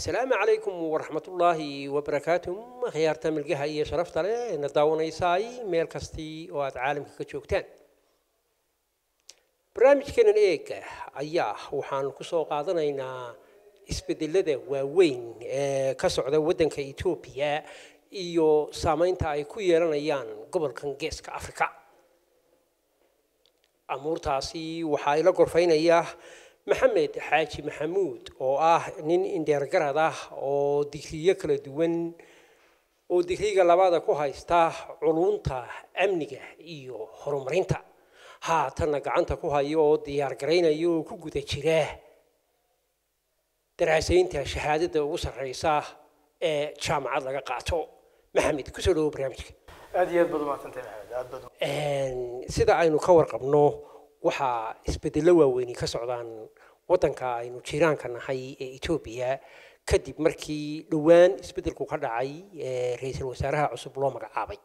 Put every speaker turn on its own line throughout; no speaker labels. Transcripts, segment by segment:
asalaamu calaykum waraxmatullaahi wabarakaatuh khiyaarta milgaha iyo sharafta leh na daawanaysaay meel kastii oo aad caalamka ka joogtaan barnaamijkeenan eega ayaa waxaan kusoo qaadanaynaa isbedelada waaweyn ee ka socda waddanka etoobiya iyo saameynta ay ku yeelanayaan gobolkan geeska afrika amuurtaasi waxaa ila gorfaynaya maxamed xaaji maxamuud oo ah nin indheergarad ah oo digriyo kala duwan oo digriga labaada ku haysta culunta amniga iyo horumarinta haatanna gacanta ku hayo oo diyaar garaynaya oo ku guda jira daraasaynta shahaadada ugu sarreysa ee jaamacad laga qaato maxamed kusoo dhawo barnaamijka
aad iyo aad baad umaadsantahay maxamed aad baad u-
sida aynu ka warqabno waxaa isbedello waaweyni ka socdaan waddanka aynu jiraanka nahay ee etoobiya kadib markii dhowaan isbedelku ka dhacay ee ra-iisul wasaaraha cusub loo magacaabay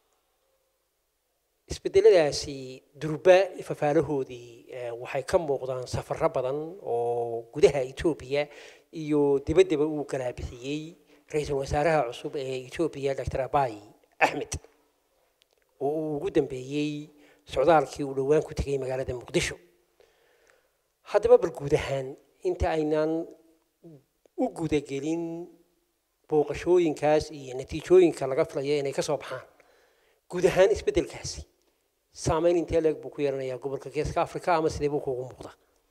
isbedeladaasi durba fafaalahoodii eh, waxay ka muuqdaan safarro badan oo gudaha etoobiya iyo dibaddaba uu galaabixiyey ra-iisul wasaaraha cusub ee etoobiya dr abai axmed oo uu ugu dambeeyey socdaalkii uu dhowaan ku tegay magaalada muqdisho haddaba bal guud ahaan inta aynaan u gudagelin booqashooyinkaas iyo natiijooyinka laga filayo inay ka soo baxaan guud ahaan isbeddelkaasi saameyn intee leeg buu ku yeelanayaa gobolka geeska africa ama sidee buu kuugu muuqdaa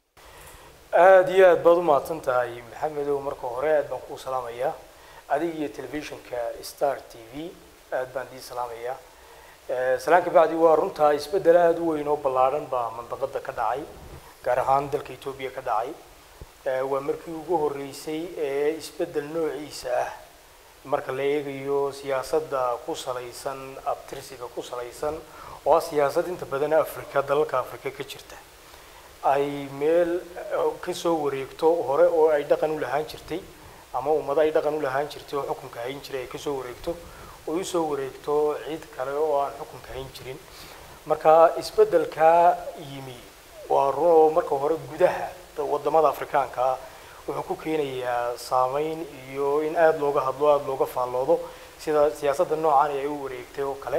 aad iyo aad baad umahadsan tahay maxamedow marka hore aad baan kuu salaamayaa adiga iyo telefishinka star t v aad baan dii salaamayaa Eh, salaan ka bacdi waa runtaa isbeddel aada u weyn oo ballaadhan baa mandaqada ka dhacay gaar ahaan dalka etoobiya ka dhacay Eh, waa markii ugu horreysay ee isbeddel noociisa ah marka la eegayo siyaasadda ku salaysan abtirsiga ku salaysan oo ah siyaasad inta badan afrika dalalka afrika ka jirta ay meel eh, ka soo wareegto hore oo ay dhaqan u lahaan jirtay ama ummado ay dhaqan u lahaan jirtay oo xukunka hayn jiray ay kasoo wareegto oo usoo wareegto cid kale oo aan xukunka hayn jirin marka isbeddelkaa yimi waa run oo marka hore gudaha wadamada afrikaanka ah wuxuu ku keenayaa saameyn iyo in aada looga hadlo aada looga faalloodo sida siyaasadda noocan ay u wareegtay oo kale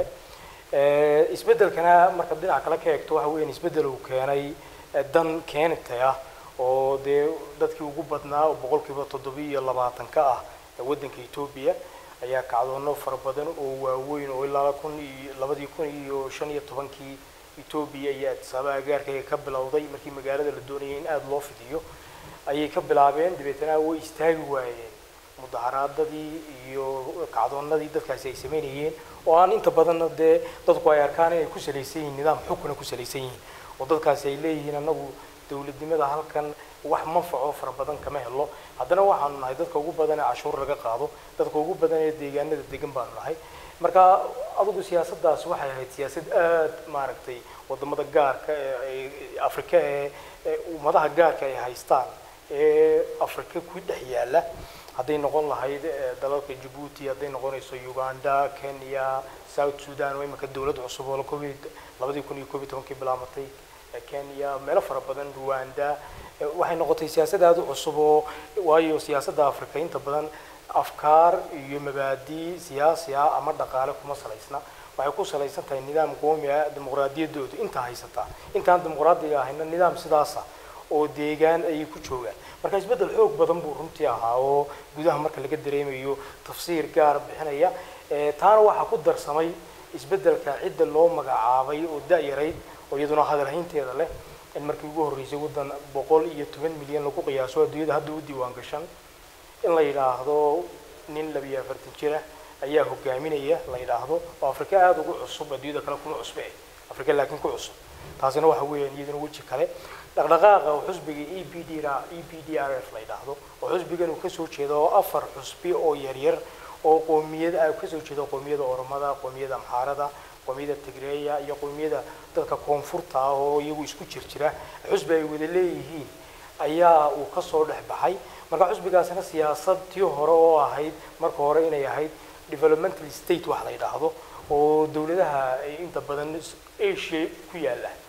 Eh, isbeddelkana marka dhinaca kale ka eegto waxa weeyaan isbeddel uu keenay eh, dan keenitay ah oo dee dadkii ugu badnaa oo boqolkiiba toddobiyo labaatan ka ah ee waddanka etoobiya ayaa kacdoono fara badan oo waaweyn oo ilaa kun iyo labadii kun iyo shan iyo tobankii etoobiya iyo addisababa agaarkayga ka bilowday markii magaalada la doonayay in aada loo fidiyo ayay ka bilaabeen dabeetana way istaagi waayeen mudaharaadadii iyo kacdoonadii dadkaasi ay sameynayeen oo aan inta badanna dee dadku ay arkaan inay ku salaysan yihiin nidaam xukuna ku salaysan yihiin oo dadkaasi ay leeyihiin annagu dowladnimada halkan wax manfaco fara badan kama helo haddana waxaanu nahay dadka ugu badan ee cashuur laga qaado dadka ugu badan ee deegaanada degan baanu nahay marka adigu siyaasaddaas waxay ahayd siyaasad aada maaragtay wadamada gaarka ee ee afrika ee ee ummadaha gaarka ay haystaan ee afrika ku dhex yaala hadday noqon lahayd eh, dalalka jabuuti hadday noqonayso uganda kenya south sudan oo imika dowlad cusub oo covid labadii kun iyo koob iyo tobankii bilaabatay eh, kenya meelo fara badan rwanda eh, waxay noqotay siyaasad aada u cusub oo waayo siyaasadda afrika inta badan afkaar iyo mabaadi siyaasi ah ama dhaqaale kuma salaysna waxay ku salaysan tahay nidaam qoomi ah dimuqraadiyaddoodu inta haysataa intaan dimuqraadiga ahayna nidaam sidaasa oo deegaan ayay ku joogaan marka isbeddel xoog badan buu runtii ahaa oo gudaha marka laga dareemayo tafsiir gaar bixinaya Eh, taana waxaa ku darsamay isbeddelka cidda loo magacaabay oo da-yarayd oo iyaduna hadalhaynteeda leh in markii ugu horreysay waddan boqol iyo toban milyan lagu qiyaaso adduunyada hadda u diiwaan gashan in la yidhaahdo nin labiyo afartan jira ayaa hogaaminaya la yidhaahdo oo afrika aada ugu cusub adduunyada kale kuma cusbe afrika laakiin ku cusub taasina waxa weeyaan iyaduna weji kale dhaqdhaqaaqa oo xusbiga e b d r e b d r f la yidhaahdo oo xusbigan uu kasoo jeedo oo afar xusbi oo yaryar oo qoomiyada ah kasoo jeeda qoomiyada oromada qoomiyada amxaarada qoomiyada tigreeya iyo qoomiyada dadka koonfurta ah oo iyagu isku jir jira xusbi ay wada leeyihiin ayaa uu kasoo dhex baxay marka xusbigaasina siyaasad tii hore oo ahayd marka hore inay ahayd developmental state wax la yidhaahdo oo dowladaha ay inta badan asia ku yaala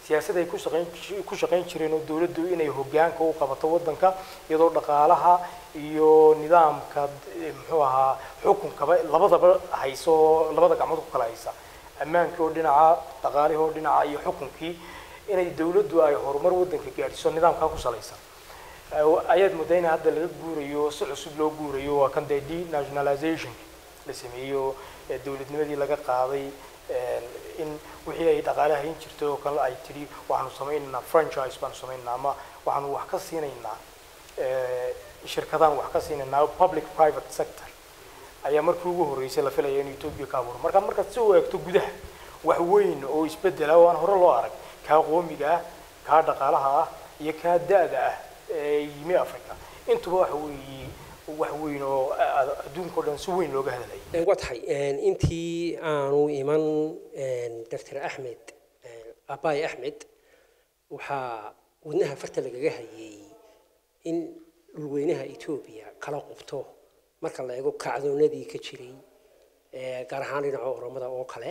siyaasad ay ku shaqayn ku shaqayn jireen oo dowladdu inay hoggaanka u qabato waddanka iyadoo dhaqaalaha iyo nidaamka eh, muxuu ahaa xukunkaba labadaba hayso labada gacmood ku kala haysa ammaankii oo dhinaca dhaqaalihii oo dhinaca iyo xukunkii inay dowladdu ay horumar waddanka gaadhiso nidaamkaa ku salaysan Eh, ayaad moodaa in hadda laga guurayo si cusub loo guurayo waa kan dee denationalization la sameeyo ee dowladnimadii laga qaaday eh, in wixii ay dhaqaale hayn jirtay oo kale ay tidhi waxaanu samaynaynaa franchise baanu samaynaa ama waxaanu wax ka siinaynaa eh, shirkadaan wax ka siinaynaa public private sector ayaa markii ugu horreysay la filaya in Ethiopia ka abuuro marka markaad si u eegto gudaha wax weyn oo isbedela oo aan hore loo arag kaa qoomiga ah kaa dhaqaalaha ah iyo kaa da-da ah ee yimi Africa intuba waxa weeye wax weyn oo a- adduunka oo dhan si weyn looga hadlayay
waa tahay intii aanu iman dr axmed abaay axmed waxaa wadnaha farta lagaga hayay in dhulweynaha etoobiya kala qubto marka la eego kacdoonadii ka jiray ee gaar ahaan dhinaca oromada oo kale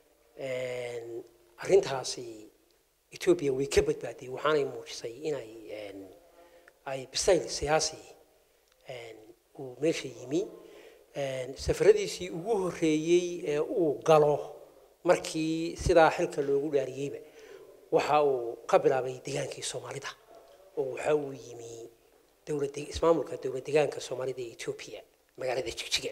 arrintaasi etoobiya way ka badbaaday waxaanay muujisay inay ay bisayl siyaasi uu meesha yimi safaradiisii ugu horreeyey ee uu galo markii sidaa xilka loogu dhaariyeyba waxa uu ka bilaabay degaankii soomaalida oo waxa uu yimi dowlad ismaamulka dowlad degaanka soomaalida ee etoobiya magaalada jigjiga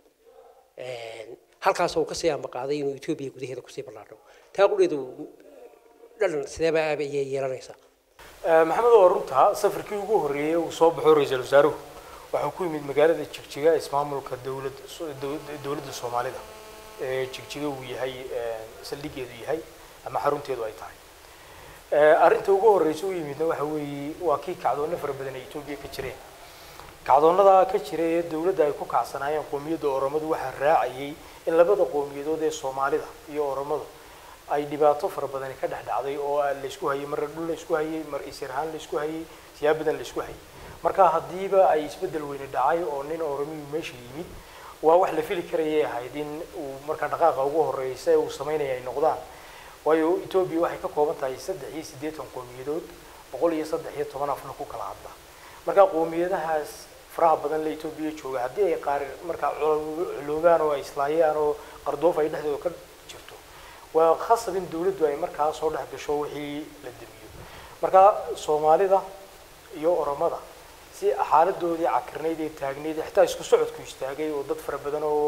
halkaas uu kasii ambaqaaday inuu etoobiya gudaheeda kusii ballaadho taa qudheedu dhalan sideeba ayay yeelanaysaa
maxamed oo runta safarkii ugu horreeyay uu soo baxo ra-iisul wasaaruhu waxuu ku yimid magaalada jigjiga ismaamulka dowlad dowladda soomaalida ee jigjiga uu yahay saldhigeedu yahay ama xarunteedu ay tahay arrinta ugu horreysa u yimidna waxa weeye waa kii kacdoonno fara badan ay etoobiya ka jireen kacdoonnadaa ka jira ee dowladda ay ku kacsanaayeen qoomiyadda oromadu waxaa raacayay in labada qowmiyadood ee soomaalida iyo oromadu ay dhibaato fara badani ka dhex dhacday oo laysku hayay mar dhul laysku hayay mar isir ahaan laysku hayay siyaab badan laysku hayay marka haddiiba ay isbeddel weyne dhacay oo nin oromiyu meesha yimid waa wax la fili karayay ahayd in uu markaa dhaqaaqa ugu horreysa ee uu samaynaya ay noqdaan waayo etoobiya waxay ka kooban tahay saddex iyo siddeetan qowmiyadood boqol iyo saddex iyo toban afna ku kala hadla marka qowmiyadahaas faraha badan la etoobiya jooga haddii ay qaar markaa culoobaan oo ay islaayaan oo qardoof ay dhexdooda ka jirto waa khasab in dowladdu ay markaa soo dhex gasho wixii la demiyo marka soomaalida iyo oromada si xaaladoodii cakirnayd ee taagnayd xitaa isku socodku istaagay oo dad fara badan oo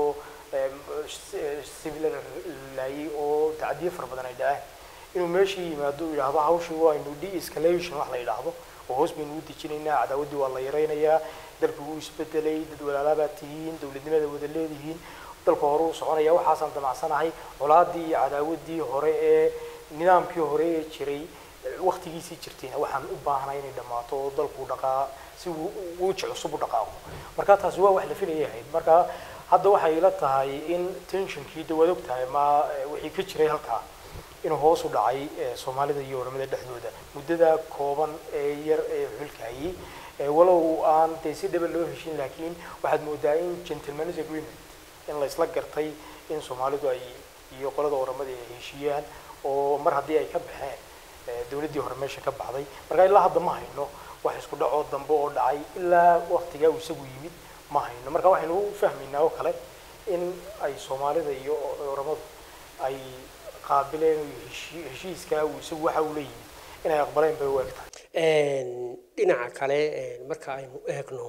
civil laayay oo tacdiye fara badan ay dhaceen inuu meeshii yimaado uu yidhaahdo hawshii waa inu de-escalation wax la yidhaahdo oo hoos baynu u dejinaynaa cadaawaddii waa la yaraynayaa dalku wuu isbedelay dad walaalaabaad tihiin dowladnimada wada leedihiin dalka hore u soconaya waxaasaan damacsanahay colaadii iyo cadaawaddii hore ee nidaamkii hore ee jiray waktigiisii jirtayna waxaan u baahnay inay dhammaato oo dalku dhaqaa si wuuji cusub u dhaqaaqo marka taasi waa wax la filayay ahayd marka hadda waxay ila tahay in tensionkii dawaad og tahay ma wixii ka jiray halkaa inuu hoos u dhacay soomaalida iyo oramada dhexdooda muddada kooban ee yar ee xulka hayay walow aan dee si dhaba loo heshin laakiin waxaad moodaa in gentleman's agreement in la isla gartay in soomaalidu ay iyo qolada oramada ay heshiiyaan oo mar haddii ay ka baxeen dowladdii hore meesha ka baxday marka ilaa hadda ma hayno wax isku dhacoo dambe oo dhacay ilaa waktigaa uu isagu yimid ma hayno marka waxaynu u fahmaynaa oo kale in ay soomaalida iyo oramadu ay qaabileen heshiiskaa uu isagu waxa uu la yimid inay aqbaleen bay u eg tahay
dhinaca kale marka aynu eegno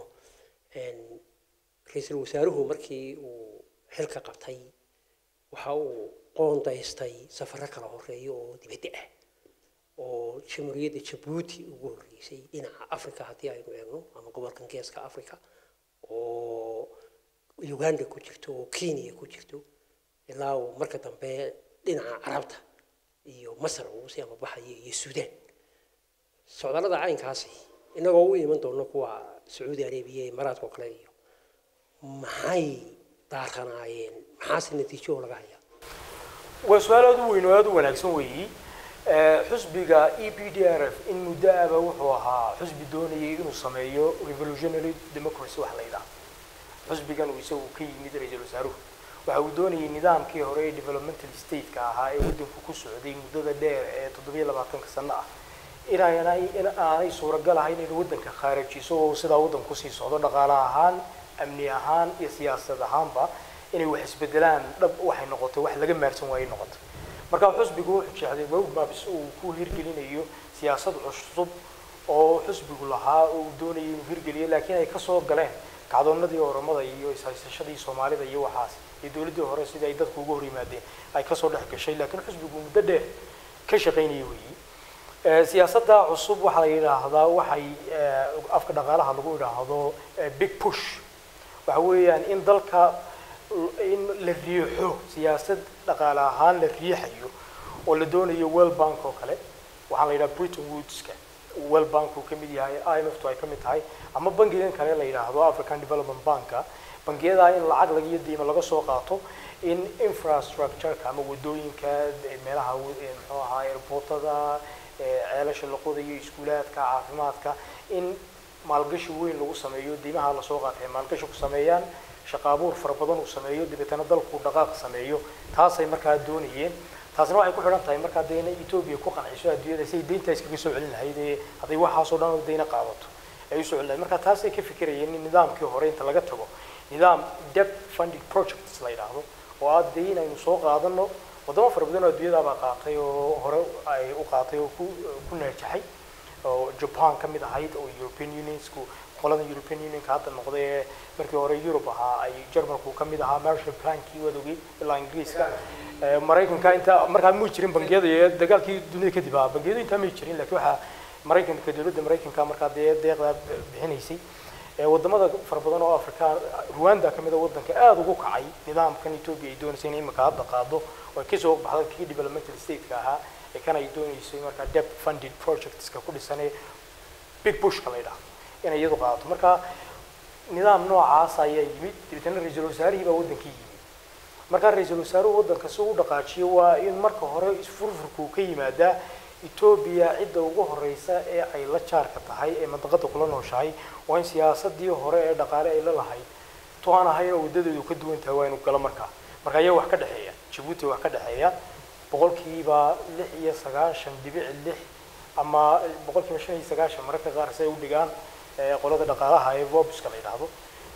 ra-iisul wasaaruhu markii uu xilka qabtay waxa uu qoondaystay safaro kala horeeya oo dibadda ah oo jamhuuriyadda jabuuti ugu horreysay dhinaca africa haddii aynu eegno ama gobolkan geeska africa oo uganda ku jirto oo kenya ku jirto ilaa uu marka dambe dhinaca carabta iyo masar uu sii amabaxayo iyo suudaan socdaalada caynkaasi inagoo u iman doono kuwa sacuudi arabiya imaaraadka oo kale iyo maxay daaranaayeen maxaase natiijo laga hayaa
waa su-aal aada u weyn oo aada u wanaagsan weeyi xusbiga e p d r f in muddo aba wuxuu ahaa xusbi doonayay inuu sameeyo revolutionary democracy wax la yidhaahdo xusbigan uu isagu ka yimid ra-iisul wasaaruhu waxa uu doonayay nidaamkii hore ee developmental stateka ahaa ee waddanku ku socday muddada dheer ee toddobiyo labaatanka sano ah inaanay in aanay suuragal ahayn in waddanka khaarajiso oo sidaa waddanku kusii socdo dhaqaale ahaan amni ahaan iyo siyaasad ahaanba inay wax isbedelaan dhab waxay noqotay wax laga maarsan waayey noqotay marka xusbigu wuxuu jeexday roadmaps uu ku hirgelinayo siyaasad cusub oo xusbigu lahaa oo uu doonayay inuu hirgeliyo laakiin ay kasoo galeen kacdoonadii oramada iyo ishaysashadii soomaalida iyo waxaas iyo dowladdii hore sidii ay dadku uga hor yimaadeen ay kasoo dhex gashay laakiin xusbigu muddo dheer ka shaqaynayay weeyi siyaasadda cusub waxaa la yidhaahdaa waxay afka dhaqaalaha lagu yidhaahdo big push waxa weeyaan in dalka in la riixo siyaasad dhaqaale ahaan la riixayo oo la doonayo world bank oo kale waxaa la yidhaha britain woodska world bank uu ka mid yahay imf ay ka mid tahay ama bangigan kale la yidhaahdo african development banka bangiyadaa in lacag lagiyo diima laga soo qaato in infrastructureka ama wadooyinka meelaha muxuu ahaa airportada ceelasha la qodayo iskuulaadka caafimaadka in maalgashi weyn lagu sameeyo diimaha lasoo qaatay maalgashi ku sameeyaan shaqa abuur fara badan uu sameeyo dabeetana dalku dhaqaaq sameeyo taasay markaa doonayeen taasna waxay ku xidhan tahay markaa dee inay etoobiya ku qanciso adduunyada si ay deynta iskaga soo celin lahayd ee hadday waxaasoo dhan oo deyna qaadato ay usoo celin lahayd marka taasay ka fikirayeen in nidaamkii hore inta laga tago nidaam debt funding projects la yidhaahdo oo aad dee inaynu soo qaadano wadamo fara badan oo adduunyadaabaa qaatay oo hore ay u qaatay oo ku ku naajaxay oo japan ka mid ahayd oo european unionsku qolada european unionka hadda noqday ee markii hore europe ahaa ay germanku ka mid ahaa marshall plankii waad ogey ilaa ingiriiska maraykanka inta markaa muu jirin bangiyada iyo dagaalkii dunida kadib ahaa bangiyadu intaa may jirin laakiin waxaa maraykanka dowladda maraykanka markaa dee deeqdaa bixinaysay wadamada fara badan oo afrikaan rwanda ka mid a waddanka aada ugu kacay nidaamkan etoobiya ay doonaysay inay imika hadda qaado oo ay kasoo baxday kii developmental stateka ahaa ee kan ay doonaysay markaa debt funded projectska ku dhisanee big bushka la yidhaahdo inay iyadu qaadato marka nidaam noocaas ayaa yimid dabeetana ra-iisul wasaarihii baa waddankii yimid markaa ra-iisul wasaaruhu waddanka si u dhaqaajiyo waa in marka hore isfurfurku ka yimaadaa etoobiya cidda ugu horeysa ee ay la jaarka tahay ee mandaqada kula nooshahay waa in siyaasadii hore ee dhaqaale ay la lahayd to aan ahayn oo waddadeedu ka duwan tahay waa inu galo markaa marka ayaa wax ka dhexeeya jabuuti wax ka dhexeeya boqolkiiba lix iyo sagaashan dhibic lix ama boqolkiiba shan iyo sagaashan mararka qaar si ay u dhigaan qolada dhaqaalaha ee vobuska la yidhaahdo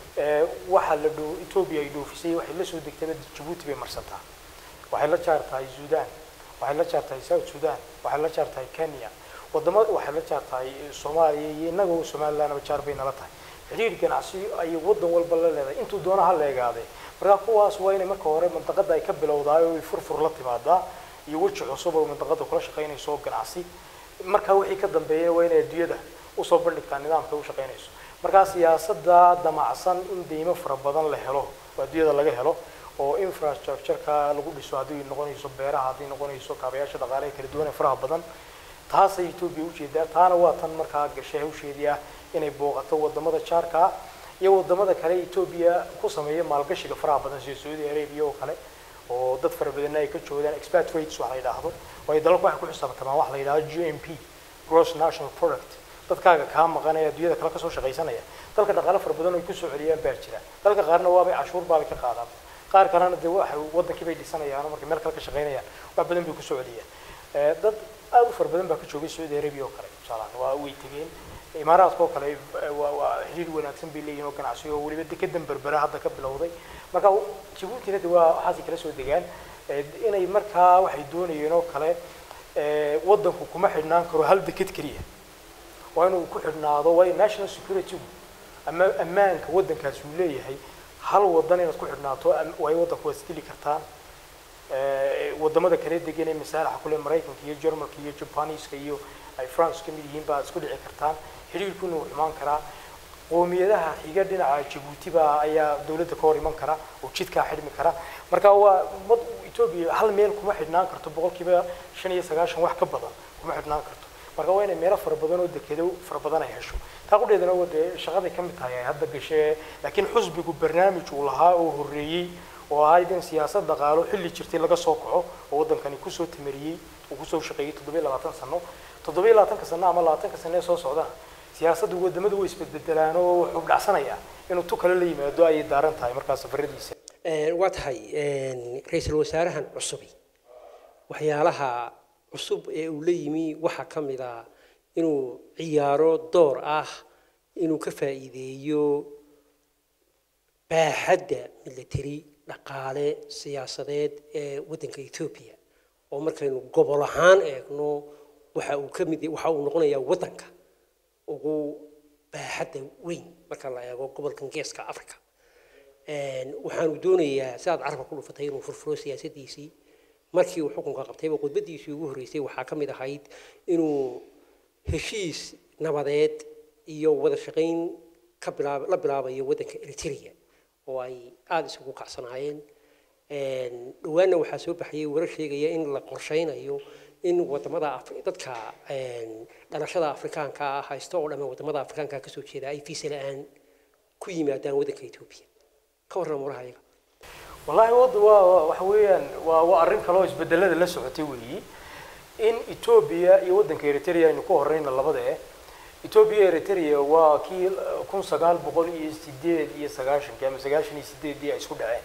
waxaa la dho etoobiya ay dhoofisay waxay la soo degtaba jabuuti bay marsataa waxay la jaar tahay sudan waxay la jaar tahay south sudan waxay la jaar tahay kenya wadama waxay la jaar tahay soomaaliya iyo innaga somalilandaba jaar bay nala tahay xiriir ganacsi ay waddan walba la leedahay intuu doona ha la egaadee markaa kuwaas waa inay marka hore mandaqada ay ka bilowdaay oo ay furfur la timaadaa iyo weji cusub oo mandaqada kula shaqaynayso ganacsi markaa wixii ka dambeeyana waa inay adduunyada usoo bandhigtaa nidaamka u shaqaynayso markaa siyaasada damacsan in deymo fara badan la helo oo adduunyada laga helo oo infrastructureka lagu dhiso haddii noqonayso beeraha haddii noqonayso kaabayaasha dhaqaaleha kala duwan ee faraha badan taasay etoobiya ujeedaa taana waa tan markaa gashay hawsheedii ah inay booqato wadamada jaarka ah iyo wadamada kale etoobiya ku sameeya maalgashiga faraha badan sida saudi arabia oo kale oo dad fara badanna ay ka joogaan expatriates wax la yidhaahdo oo ay dalalku waxay ku xisaabtamaan wax la yidhahdo g m p gross national product dadkaaga kaa maqan ee adduunyada kale kasoo shaqaysanaya dalka dhaqaale fara badan oo ay kusoo celiyaan baa jira dalka qaarna waabay cashuur baabay ka qaadaan qaar kalena dee waxay wadankii bay dhisanayaan oo markay meel kale ka shaqaynayaan wax badan bay kusoo celiyaan dad aada u fara badan baa ka joogay saudi arabia oo kale tusaalahaan waa way tegeen imaaraadka oo kale waa waa xiriir wanaagsan bay leeyihin oo ganacsi oo weliba dekedan berbera hadda ka bilowday marka jabuutina de waa waxaasay kala soo degaan inay markaa waxay doonayeen oo kale waddanku kuma xidhnaan karo hal deked keliya waa inuu ku xidhnaado waa national security ama ammaanka waddankaasi uu leeyahay hal wadan inaad ku xidhnaato waa waddanku waad isdili kartaan wadamada kale degan ee masaalaxa kule maraykanka iyo germanka iyo jabaniiska iyo ay france ka mid yihiin baad isku dhici kartaan xiriirkuna wuu xumaan karaa qoomiyadaha xiga dhinaca jabuuti baa ayaa dawladda ka hor iman kara oo jidkaa xidhmi kara marka waa mad etoobiya hal meel kuma xidhnaan karto boqolkiiba shan iyo sagaashan wax ka badan kuma xidhnaan karto marka waa inay meelo fara badan oo dekedo fara badan ay hesho taa qudheedana waa dee shaqaday ka mid tahay ay hadda gashee laakiin xusbigu barnaamij uu lahaa oo horreeyey oo ahayd in siyaasad dhaqaalo xilli jirtay laga soo kaco oo waddankani kusoo tamariyey uu kusoo shaqeeyey toddobiyo labaatan sano toddobiyo labaatanka sano ama labaatanka sano ee soo socda siyaasaddu wadamadu way isbedbedelaan oo wuxuu dhacsanaya inuu tu kale la yimaado ayay daaran tahay markaa safaradiisa
Een, waa tahay een, ra-iisul wasaarahan cusubi waxyaalaha cusub ee uu la yimi waxaa ka mid ah inuu ciyaaro door ah inuu ka faa'iideeyo baaxadda military dhaqaale siyaasadeed ee waddanka etoobiya oo markaynu gobol ahaan eegno waxa uu ka mid waxa uu noqonayaa waddanka ugu baaxadda weyn marka la eego gobolkan geeska africa Een, waxaanu doonayaa si aad carabka ku dhufatay inuu furfuro siyaasadiisii markii uu xukunka qabtayba khudbadiisii ugu horreysay waxaa ka mid ahayd inuu heshiis nabadeed iyo wada shaqayn ka bilaab la bilaabayo waddanka eritrea oo ay aada isugu kacsanaayeen Een, dhowaanna waxaa soo baxayay warar sheegaya in la qorshaynayo in wadamada Afri- dadka een, dhalashada afrikaanka ah haysto oo dhammaan wadamada afrikaanka ka soo jeeda ay fiisa la-aan ku yimaadaan waddanka etoobiya ka warran waraha iyaga
wallaahi wadda waa waa- waxa weeyaan waa waa arrin kaloo isbedelada la socotay weeyi in etoobiya iyo waddanka eritrea aynu ku horeyna labada eh etoobiya eritrea waa kii kun sagaal boqol iyo sideed iyo sagaashankii ama sagaashan iyo sideedii ay isku dhaceen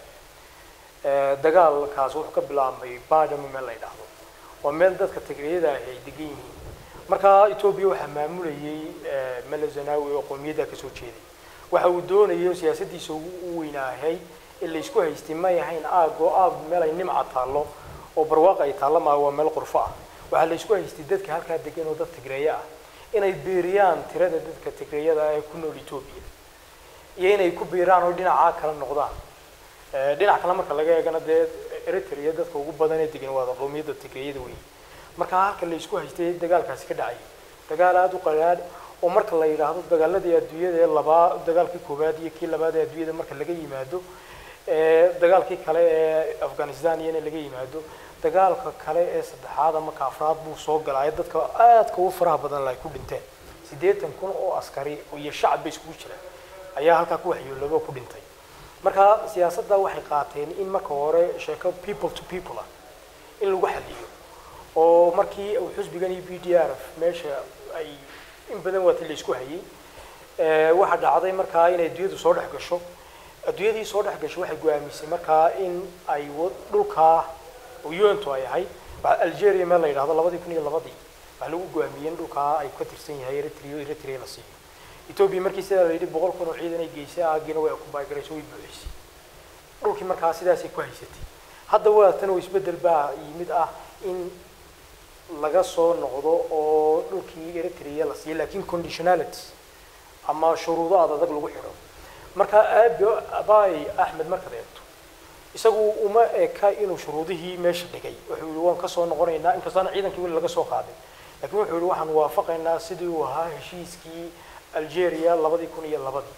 Eh, dagaalkaas wuxuu ka bilaabmay badamo meel la yidhaahdo waa meel dadka tigriyada ahi ay degan yihiin marka etoobiya waxaa maamulayay eh, mele zanawi oo qowmiyadda kasoo jeeday waxa uu doonayay oo siyaasadiisa ugu u weynaahay in la isku haystay may ahayn aag oo aag meel ay nimca taallo oo barwaaq ay taallo maaha waa meel qurfo ah waxaa la isku haystay dadka halkaa degan oo dad tigreeya ah inay biiriyaan tirada dadka tigreeyada ah ee ku nool etoobiya iyo inay ku biiraan oo dhinacaa kala noqdaan Eh, dhinac kale marka laga eegana dee eritrea dadka ugu badan ee degan waa qowmiyadda tigreeyada weyn marka halka la isku haystay dagaalkaasi ka dhacay dagaal aada u qalaadh oo marka la yidhaahdo dagaaladii adduunyada ee labaa dagaalkii koowaad iyo kii labaad ee adduunyada marka laga yimaado eh, dagaalkii kale ee afghanistan iyana laga yimaado dagaalka kale ee saddexaad ama ka afraad buu soo galay dadka aadka ugu faraha badan ay ku dhinteen siddeetan kun oo askari iyo shacab bay iskugu jiraan ayaa halkaa ku waxyoolooba oo ku dhintay marka siyaasadda waxay qaateen in marka hore sheeko people to people ah in lagu xaliyo oo markii uu xusbigan iyo b d r f meesha ay in badan waati la isku hayay eh, waxaa dhacday markaa inay adduunyadu soo dhex gasho adduunyadii soo dhex gasho waxay go-aamisay markaa in ay wa- dhulkaa oo unto ay ahayd waxa algeria meel la yidhahdo labadii kun iyo labadii waxaa lagu go-aamiyey in dhulkaa ay ka tirsan yahay eritrea eritrea la siiyo etoobiya markii sidaa la yidhi boqol kun oo ciidan ay geysay aagiina way okubaygaraysay way buuxisay dhulkii markaa sidaasay ku haysatay hadda waa tan oo isbedel baa yimid ah in laga soo noqdo oo dhulkii eritrea la siiyo laakiin conditionality ama shuruudo aad adag lagu xidho marka aabi abaay axmed markaad eegto isagu uma eka inuu shuruudihii meesha dhigay wuxuu yihi waan kasoo noqonaynaa inkastoona ciidankii weli laga soo qaaday laakiin wuxuu yihi waxaan waafaqaynaa sidii uu ahaa heshiiskii algeria labadii kun iyo labadii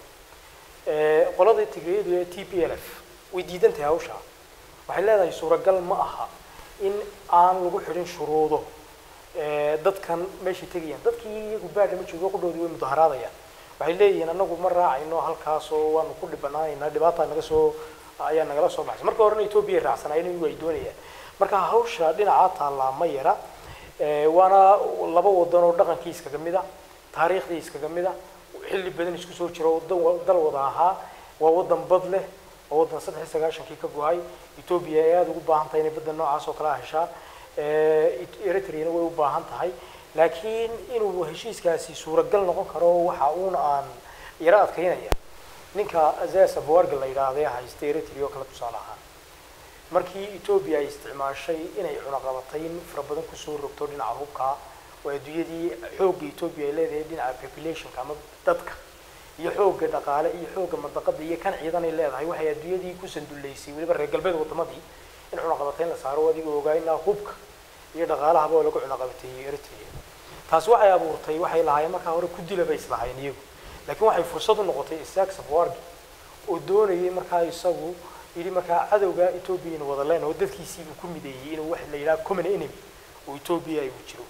Eh, qoladii tigriyadu ee t p l f way diidan tahay hawsha waxay leedahay suuragal ma aha in aan lagu xidhin shuruudo eh, dadkan meeshay tegayaan dadkii iyagu baadhama joogo qudhoodii way mudaharaadayaan waxay leeyihiin anagu ma raacayno halkaasoo waanu ku dhibanaanaynaa dhibaata naga soo ayaa nagala soo baxsay marka horena etoobiya ay raacsanaayeen iyagu ay doonayaan marka hawsha dhinacaa taallaa ma yara Eh, waana laba wadan oo dhaqankii iskaga mid a taariikhdii iskaga mid a xilli badan isku soo jira oo dan wa- dal wada ahaa waa wadan bad leh waa wadan saddex iyo sagaashankii ka go-ay etoobiya ay aada ugu baahan tahay inay badda noocaas oo kale ah heshaa Eh, Et- eritreana way u baahan tahay laakiin inuu heshiiskaasi suuragal noqon karo waxa uuna aan yaro adkaynaya ninka azas abawarga la yidhaahda ee haysta eritrea oo kale tusaale ahaan markii etoobiya ay isticmaashay inay cunaqabatayn fara badan kusoo rogto dhinaca hubka oo adduunyadii xoogga etoobiya ay leedahay dhinaca populationka ama dadka iyo xoogga dhaqaale iyo xoogga mandaqada iyo kan ciidan ay leedahay waxay adduunyadii ku sanduleysay weliba reer galbeed wadamadii in cunaqabatayn la saaro adiga ogaa inaa hubka iyo dhaqaalahaba oo lagu cunaqabateeyey eritrea taasi waxay abuurtay waxay lahaayeen markaa hore ku dila bay islahaayeen iyagu laakiin waxay fursad u noqotay isaaq safawargi oo doonayay markaa isagu yidhi markaa cadowga etoobiya inu wada leen oo dadkiisii uu ku mideeyey inuu wax la yidhaha common enemy oo etoobiya ay u jiro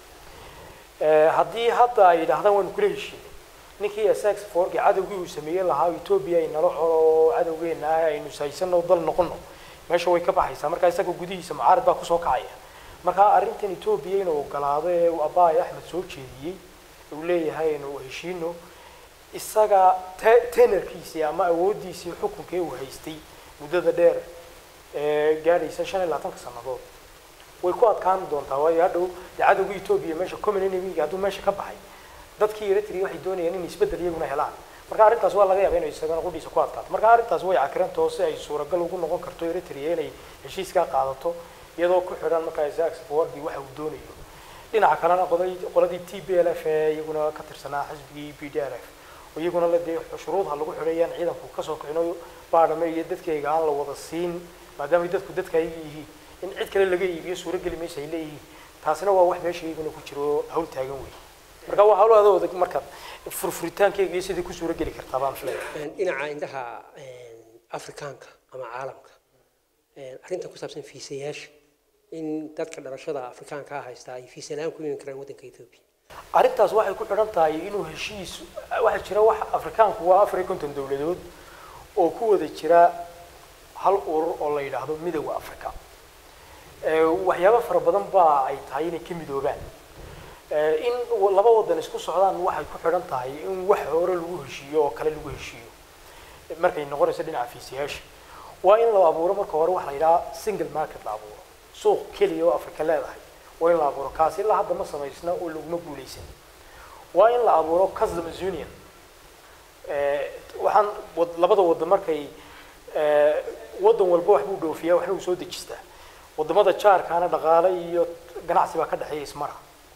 Eh, haddii hadda ay yidhaahdaan waanu kula heshiinay ninkii isaaq safawargi cadowgii uu sameeyey lahaa etoobiya ay nala xoro oo cadowgeena ah aynu sahaysano dal noqono meesha way ka baxaysaa markaa isaga gudihiisa mucaarad baa kusoo kacaya marka arrintan etoobiya inuu ogolaado ee uu abaay axmed soo jeediyey uu leeyahay inuu heshiino isaga te- tenerkiisii ama awooddiisii xukunka ee uu haystay muddada dheer ee gaadhaysa shan iyo labaatanka sannadood way ku adkaan doontaa waayo hadhow dee cadowga etoobiya meesha common enemy hadduu meesha ka baxay dadkii eritrea waxay doonayaan in isbeddel iyaguna helaan marka arrintaas waa laga yaaba inay isagana qudhiisa ku adkaato marka arrintaas way cakirantao si ay suuragal ugu noqon karto eritrea inay heshiiskaa qaadato iyadoo ku xidhan markaa isaaq safawardi waxa uu doonayo dhinaca kalena qoladii qoladii t b l f ee iyaguna ka tirsanaa xisbigii b d r f oo iyaguna la dee shuruudha lagu xidhayaan ciidanku kasoo kicino baadhame iyo dadkayga aan la wada siin maadaama dadku dadka ayaga yihiin in cid kale laga iibiyo suurageli maysa ay leeyihiin taasina waa wax meesha iyaguna ku jiro oo hawl taagan wey marka waa hawlo adooda markaad furfuritaankeyga iyo sidii ku suurageli kartaa baan filaya
dhinaca indhaha afrikaanka ama caalamka arrintan ku saabsan fiisayaasha in dadka dhalashada afrikaanka ah haystaa ay fiisa la-aan ku iman karaan waddanka ethiopia
arrintaas waxay ku xidhan tahay inuu heshiis waxaa jira wax afrikaanku waa afar iyo konton dowladood oo ku wada jira hal urur oo la yidhaahdo midowda africa waxyaabo fara badan baa ay tahay inay ka midoobaan in laba wadan isku socdaan waxay ku xidhan tahay in wax hore lagu heshiiyo oo kale lagu heshiiyo markay noqonayso dhinaca fiisiyaasha waa in la abuuro marka hore waxa la yidhaha single market la abuuro suuq keliya oo africa leedahay waa in la abuuro kaasi ilaa hadda ma samaysna oo laguma guuleysan waa in la abuuro customs union waxaan labada wadan markay wadan walba wax buu dhoofiyaa waxna uu soo dejistaa wadamada jaarkaana dhaqaale iyo ganacsi baa ka dhexeeya ismara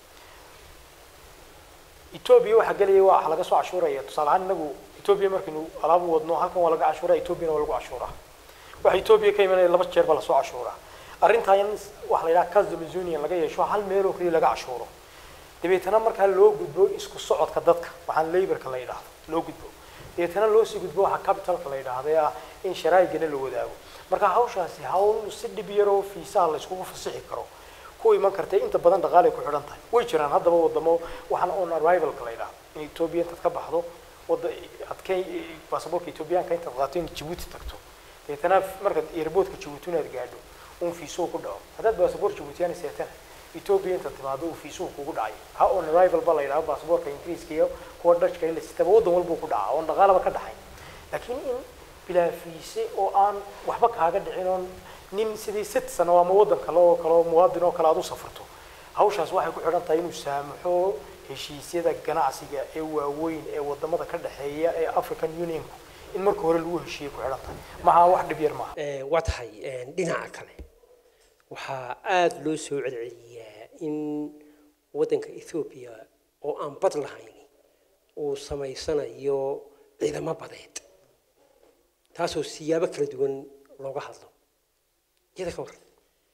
etoobiya waxaa gelaya waa laga soo cashuuraya tusaale ahaan inagu etoobiya markaynu alaabu wadno halkan waa laga cashuuraa etoobiyana waa lagu cashuuraa waxa etoobiya ka imanaya laba jeer baa lasoo cashuuraa arrintaa in waxa la yidhaha customs union laga yeesho hal meel oo keliya laga cashuuro dabeetana markaa loo gudbo isku socodka dadka waxaan laborka la yidhaahdo loo gudbo dabeetana loo sii gudbo waxa capitalka la yidhaahdo ee ah in sharaa'igana la wadaago marka hawshaasi hawl si dhib yaroo fiisaha la iskugu fasixi karo ku iman kartay inta badan dhaqaalay ku xidhan tahay way jiraan haddaba wadamo waxaan on arrivalka la yidhaahdo in etoobiya intaad ka baxdo wada adkay baasaboorka etoobiyaanka intaad qaato in jabuuti tagto dabeetana markaad airportka jabuuti inaad gaadho un fiisuhu ku dhaco haddaad baasaboor jabuutiyaan seetana etoobiya intaad timaado uu fiisuhu kugu dhacay ha on arrival ba la yidhahdo baasaboorka ingiriiska iyo kuwa dashka in la sitaba waddan walbuu ku dhacaa oon dhaqaalaba ka dhaxayn laakiin in bilaa fiise oo aan waxba kaaga dhicin oon nin sidii citizen oo ama waddan kale oo kale oo muwaadin oo kale aad u safarto hawshaas waxay ku xidhan tahay inuu saamaxo heshiisyada ganacsiga ee waaweyn ee wadamada ka dhexeeya ee african unionku in marka hore lagu heshiiyey ku xidhan tahay maha wax dhib yar maaha
waa tahay dhinaca kale waxaa aada loo soo celceliyaa in waddanka ethoobiya oo aan bad lahayn uu samaysanayo ciidamo badeed taasoo siyaabo kala duwan looga hadlo iyada ka waran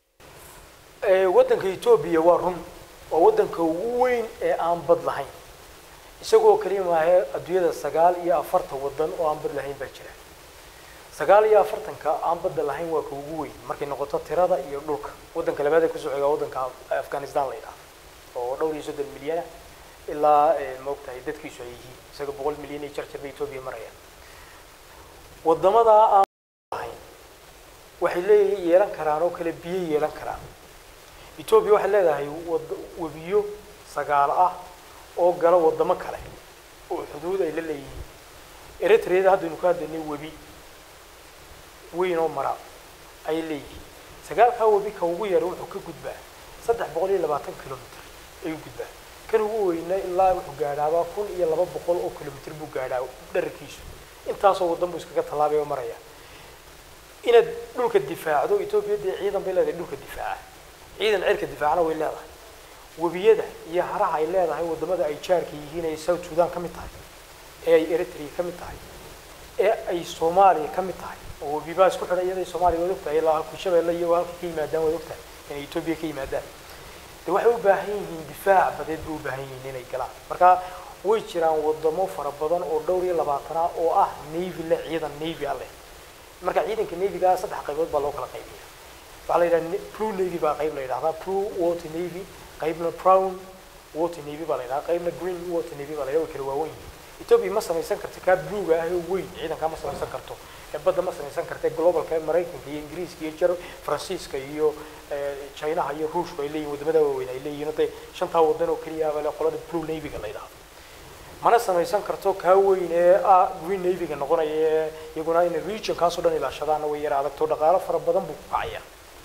waddanka etoobiya waa run waa waddanka ugu weyn ee aan bad lahayn isagoo keliya maahe adduunyada sagaal iyo afartan waddan oo aan bad lahayn baa jira sagaal iyo afartanka aan badda lahayn waa ka ugu weyn markay noqoto tirada iyo dhulka waddanka labaad ee kusoo xigaa waddanka afghanistan la yidhaahdo oo dhowr iyo soddon milyana ilaa maogtahay dadkiisu ay yihiin isaga boqol milyan iyo jarjar bay etoobiya marayaan waddamadaa aan lahayn waxay leeyihiin yeelan karaan oo kale biyo yeelan karaan etoobiya waxay leedahay wad webiyo sagaal ah oo gala waddamo kale oo xuduud ay la leeyihiin eritreada haddaynu ka hadlaynay webi weyn oo mara ayay leeyihiin sagaalkaa webi ka ugu yara wuxuu ka gudbaa saddex boqol iyo labaatan kilomitr ayuu gudbaa kan ugu weyna ilaa wuxuu gaadhaabaa kun iyo laba boqol oo kilomitr buu gaadhaa dherarkiisu intaasoo waddan buu iskaga tallaabay oo maraya inaad dhulka difaacdo etoobiya dee ciidan bay leedahay dhulka difaaca ciidan cirka difaacna way leedahay webiyada iyo haraha ay leedahay waddamada ay jaarka yihiin ay south sudan ka mid tahay ee ay eritrea ka mid tahay ee ay soomaaliya ka mid tahay oo webibaa isku xidhan iyada soomaaliya waad ogtahay ilaa halku shabeelle iyo halka ka yimaadaan waad ogtahay inay etoobiya ka yimaadaan de waxay u baahan yihiin difaac badeed bay u baahan yihiin inay galaan marka way jiraan wadamo fara badan oo dhowr iyo labaatana oo ah navy leh ciidan navy ah leh marka ciidanka navyga saddex qaybood baa loo kala qaybiya waxaa la yidhaha blue navy baa qayb la yidhahdaa blue water navy qaybna brown water navy baa la yidhahdaa qaybna green water navy baa la yidhahdaa way kala waawen yihiin ethiopia ma samaysan karto kaa bluega ah ee weyn ciidankaa ma samaysan karto ee badda ma samaysan karto ee globalka ee maraykanka iyo ingiriiska iyo jar faransiiska iyo chinaha iyo ruushku ay leeyihin wadamada waaweyn ay leeyihin dee shantaa wadan oo keliya baa le qolada blue navyga la yidhahdo mana samaysan karto kaa weyn ee ah green navyga noqonaya ee iyaguna inay regionkaasoo dhan ilaashadaana way yara adagto dhaqaalo fara badan buu ku kacaya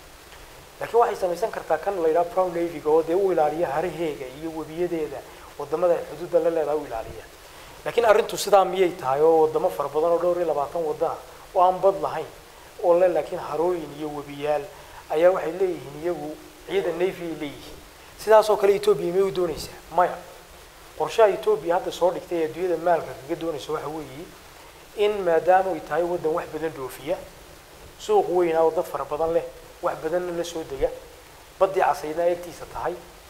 laakiin waxay samaysan kartaa kan la yidhaha brown navyga oo dee u ilaaliya haraheega iyo webiyadeeda wadamada ay xuduudda la leedahay u ilaaliya laakiin arrintu sidaa miyay tahay oo wadamo fara badan oo dhowr iyo labaatan wadana oo aan bad lahayn oo le laakiin harooyin iyo webiyaal ayaa waxay leeyihiin iyagu ciidan navy ay leeyihiin sidaasoo kale etoobiya may u doonaysaa maya qorshaha etoobiya hadda soo dhigtay ee adduunyada maalka kaga doonaysa waxa weeye in maadaama ay tahay waddan wax badan dhoofiya suuq weyn ah oo dad fara badan leh wax badanna la soo dega baddii casaydna agtiisa tahay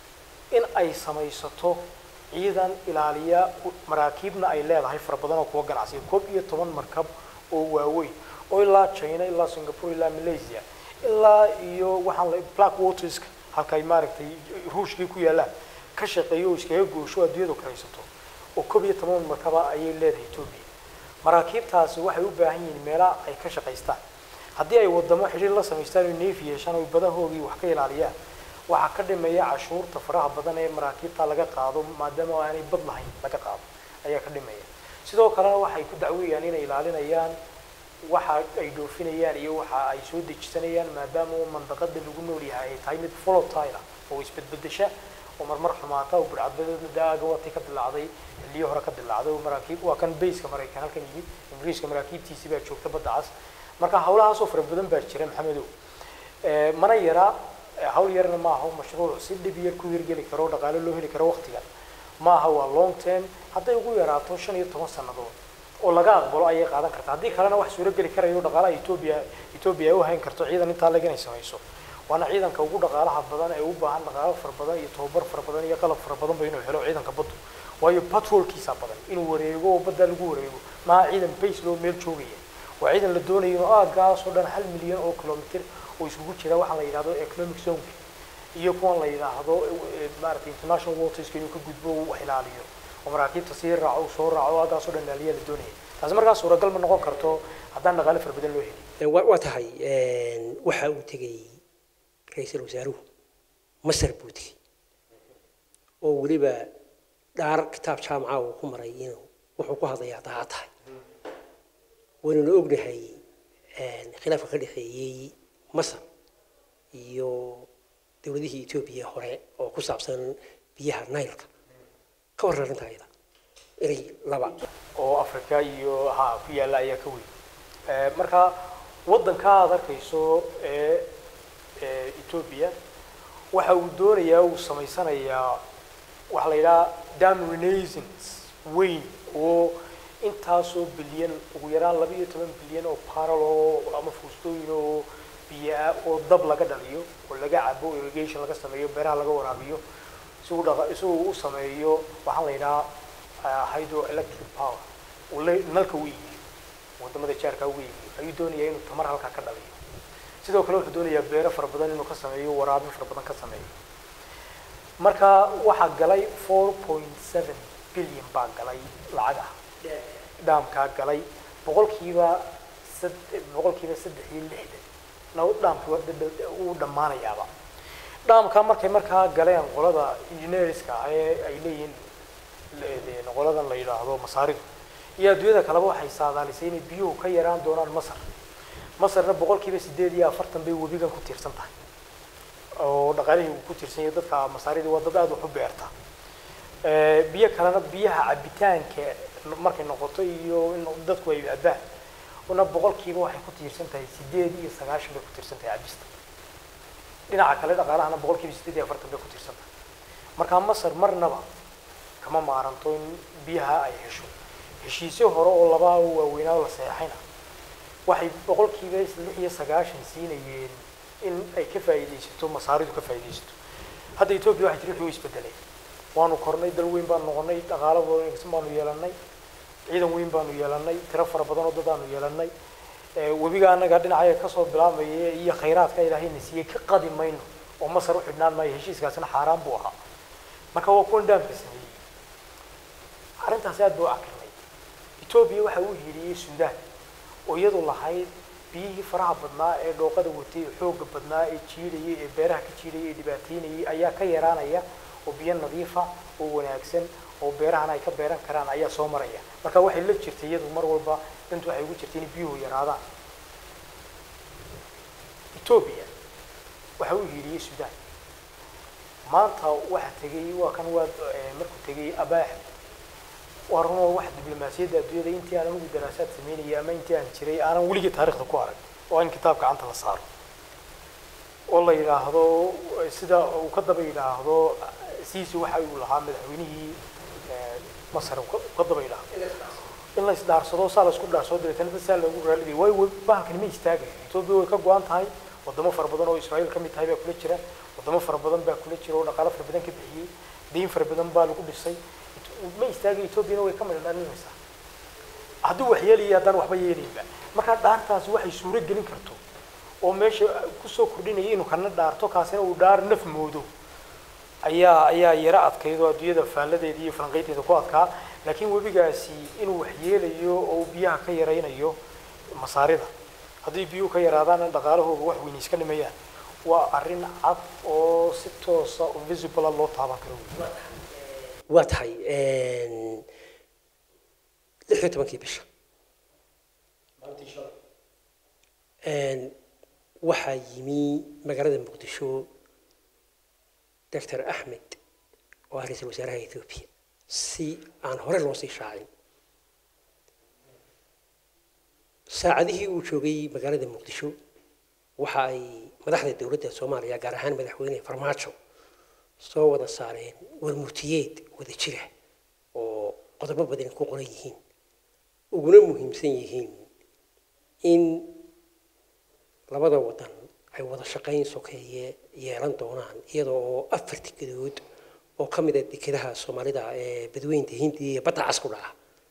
in ay samaysato ciidan ilaaliya maraakiibna ay leedahay fara badan oo kuwa ganacsiya koob iyo toban markab oo waaweyn oo ilaa china ilaa singapore ilaa malaysia ilaa iyo waxaan la black waterska halka ay maaragtay ruushkii ku yaallaan ka shaqeeyo oo iskaga goosho adduunyadu karaysato oo koob iyo toban markaba ayay leedahay etoobiya maraakiibtaasi waxay u baahan yihiin meelaha ay ka shaqaystaan haddii ay wadamo xidhiir la samaystaan oo neefi yeeshaan oo badahoogii wax ka ilaaliyaan waxaa ka dhimaya cashuurta faraha badan ee maraakiibta laga qaado maadaama aanay bad lahayn laga qaado ayaa ka dhimaya sidoo kalena waxay ku dacweeyaan inay ilaalinayaan waxa ay dhoofinayaan iyo waxa ay soo dejisanayaan maadaama uu mandaqada lagu nool yahay ay tahay mid volatile oo isbedbedesha oo marmar xumaata oo burcadbadeedna daaga watay ka dilaacday xilliyo hore ka dilaacday oo maraakiib waa kan bayska maraykan halkan yimid ingiriiska maraakiibtiisii baa joogta badda cas marka hawlahaasoo fara badan baa jira maxamedow mana yara hawl yarna ma aha mashruuc si dhib yar ku hirgeli karo dhaqaale loo heli karo waqtigan ma aha waa long term hadday ugu yaraato shan iyo toban sannadood oo laga aqbalo ayay qaadan kartaa haddii kalena wax suuro geli karayo dhaqaalaha etoobiya etoobiya ay u hayn karto ciidan intaa leg inay samayso waana ciidanka ugu dhaqaalaha badan ee u baahan dhaqaalo fara badan iyo tababar fara badan iyo qalab fara badanba inuu helo ciidanka baddu waayo patrolkiisa badan inuu wareego oo badda lagu wareego maaha ciidan base loo meel joogaya waa ciidan la doonayo inuu aagaas oo dhan hal milyan oo kilomitr oo isugu jira waxaan la yidhahdo economic zonka iyo kuwan la yidhaahdo maaragtay international waterska inuu ka gudbo uu wax ilaaliyo oo maraakiibta sii raaco uu soo raaco aagaas oo dhan ilaaliyaa la doonaya taasi markaa suuragal ma noqon karto haddaan dhaqaale fara badan loo helin
waa tahay waxa uu tegey ra-iisul wasaaruhu masar buu tegey oo weliba dhaar kitaab jaamaca uu ku maray inuu wuxuu ku hadlayaa daa tahay waynuna ognahay khilaafka ka dhexeeyey masar iyo dowladihii etoobiya hore oo ku saabsan biyaha nailka ka warran arrinta ayada erey laba
oo africa iyo ha ku yaalla ayaa ka weyn marka waddanka aad arkayso ee etoobiya waxa uu doonayaa uu samaysanayaa waxaa la yidhaha dam renaissance weyn oo intaasoo bilyan ugu yaraan laba iyo toban bilyan oo paral oo ama fuustooyin oo biyo-ah oo dab laga dhaliyo oo laga cabo irrigation laga sameeyo beeraha laga waraabiyo si uu dhaqa si uu u sameeyo waxaa la yidhaha hydroelectric power uu le nalka u iibiyo wadamada jaarka ugu iibiyo ayuu doonayaa inuu tamar halkaa ka dhaliyo sidoo kale wuxuu doonayaa beero fara badan inuu ka sameeyo waraabin fara badan ka sameeyo marka waxaa galay four point seven billion baa galay lacag ah dhaamkaa galay boqolkiiba sad boqolkiiba saddex iyo lixdan na dhaamkii uu dhammaanayaaba dhaamkaa markay markaa galeen qolada engineerska ah ee ay leeyihiin qoladan la yidhaahdo masaaridu iyo adduunyada kaleba waxay saadaalisay inay biyuhu ka yaraan doonaan masar masarna boqolkiiba sideed iyo afartan bay webigan ku tiirsan tahay oo dhaqaalihii uu ku tiirsan yahay dadka masaarida waa dad aada wax u beerta biyo kalena biyaha cabitaanka markay noqoto iyo in dadku ay cabaan una boqolkiiba waxay ku tiirsan tahay sideed iyo sagaashan bay ku tiirsan tahay cabista dhinaca kale dhaqaalahana boqolkiiba sideed iyo afartan bay ku tiirsan tahay markaa masar marnaba kama maaranto in biyaha ay hesho heshiisyo hore oo labaa waaweynaa oo la saxeexayna waxay boqolkiiba lix iyo sagaashan siinayeen in ay ka faa'iidaysato masaaridu ka faa'iidaysato hadda etoobiya waxay tiri wuxuu isbedelay waanu kornay dal weyn baanu noqonay dhaqaalo wanaagsan baanu yeelanay ciidan weyn baanu yeelanay tiro fara badan oo dad aanu yeelanay webiga anaga dhinacaya kasoo bilaabmaya iyo khayraadka ilaahayna siiyey ka qadi mayno oo masar u xidhnaan maayo heshiiskaasina xaaraan buu ahaa marka waa kuwan dhaamka sameeyey arrintaasi aad buu u cakirnay etoobiya waxa uu hiiliyey suudaan oo iyadu lahayd biyihii faraha badnaa ee dhooqada watay ee xooga badnaa ee jiidhayay ee beeraha ka jiidhayay ee dhibaateynayay ayaa ka yaraanaya oo biyo nadiifa oo wanaagsan oo beerahana ay ka beeran karaan ayaa soo maraya marka waxay la jirtay iyadu mar walba dantu waxay ugu jirtay in biyuhu yaraadaan etoobiya waxa uu hiiriyey sudan maanta waxa tegay waa kan waa markuu tegay abaax waa runoo wax diblomaasiyadda adduunyada intii aan anigu daraasaad sameynayay ama intii aan jiray aanan weligii taarikhda ku arag oo in kitaab gacanta la saaro oo la yidhaahdo sida uu ka daba yidhaahdo siisi waxa uu lahaa madaxweynihii masar uu ka daba yidhaahdo in la isdhaarsado saa la isku dhaarsado dabeetana dad saa loogu raaliday waayo bahalkani ma istaagayo etoobiya way ka go-an tahay wadamo fara badan oo israa'iil ka mid tahay baa kula jira wadamo fara badan baa kula jira oo dhaqaalo fara badan ka bixiyey dayn fara badan baa lagu dhisay ma istaagayo etoobiyana way ka midha dhalinaysaa hadduu wax yeelaya haddaan waxba yeelayba markaa dhaartaasi waxay suuro gelin karto oo meesha kusoo kordhinaya inuu kana dhaarto kaasina uu dhaar naf moodo ayaa ayaa yaro adkayd oo adduunyada faalladeeda iyo falanqaynteeda ku adkaa laakiin webigaasi inuu wax yeelayo oo uu biyaha ka yaraynayo masaarida haddii biyuhu ka yaraadaana dhaqaalahooga wax weyni iska dhimayaan waa arrin cad oo si toosa oo visible loo taaban karo wey
waa tahay lix iyo tobankii bisha waxaa yimi magaalada muqdisho doctor axmed oo ah ra-iisul wasaaraha ethoobiya si aan hore loo sii shaacin saacadihii uu joogay magaalada muqdisho waxa ay madaxda dowladda soomaaliya gaar ahaan madaxweyne farmaajo soo wada saareen warmurtiyeed wada jira oo qodobo badan ku qoran yihiin uguna muhiimsan yihiin in labada wadan ay wada shaqayn sokeeye yeelan doonaan iyada oo afar dekedood oo ka mid a dekedaha soomaalida ee badweynta hindiya iyo badda cas ku dhaca